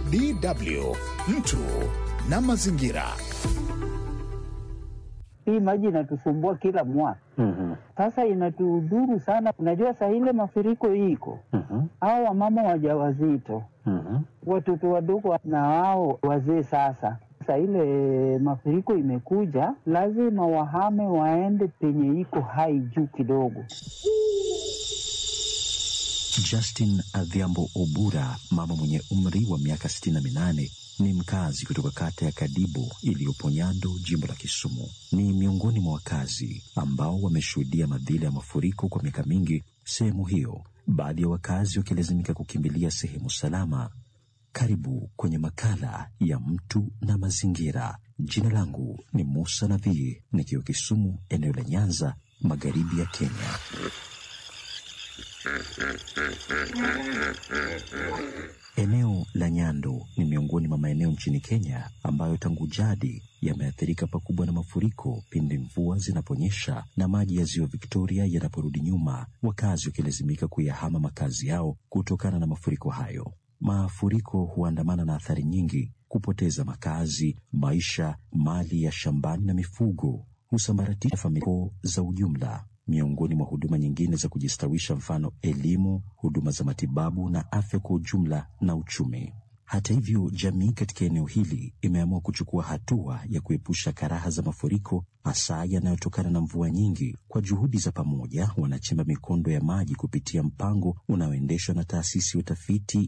DW mtu na mazingira. Hii maji inatusumbua kila mwaka sasa, inatudhuru sana. Unajua saa ile mafuriko iko hao wamama wajawazito, watoto wadogo na hao wazee. Sasa saa ile mafuriko imekuja, lazima wahame waende penye iko hai juu kidogo. Justin Adhiambo Obura, mama mwenye umri wa miaka 68 ni mkazi kutoka kata ya Kadibo iliyopo Nyando, jimbo la Kisumu. Ni miongoni mwa wakazi ambao wameshuhudia madhila ya mafuriko kwa miaka mingi sehemu hiyo, baadhi ya wakazi wakilazimika kukimbilia sehemu salama. Karibu kwenye makala ya mtu na mazingira. Jina langu ni Musa Nadhii, nikiwa Kisumu, eneo la Nyanza, magharibi ya Kenya. Eneo la Nyando ni miongoni mwa maeneo nchini Kenya ambayo tangu jadi yameathirika pakubwa na mafuriko pindi mvua zinaponyesha na maji ya ziwa Victoria yanaporudi nyuma, wakazi wakilazimika kuyahama makazi yao kutokana na mafuriko hayo. Mafuriko huandamana na athari nyingi: kupoteza makazi, maisha, mali ya shambani na mifugo, husambaratisha familia za ujumla miongoni mwa huduma nyingine za kujistawisha, mfano elimu, huduma za matibabu na afya kwa ujumla na uchumi. Hata hivyo, jamii katika eneo hili imeamua kuchukua hatua ya kuepusha karaha za mafuriko, hasa yanayotokana na mvua nyingi. Kwa juhudi za pamoja, wanachimba mikondo ya maji kupitia mpango unaoendeshwa na taasisi ya utafiti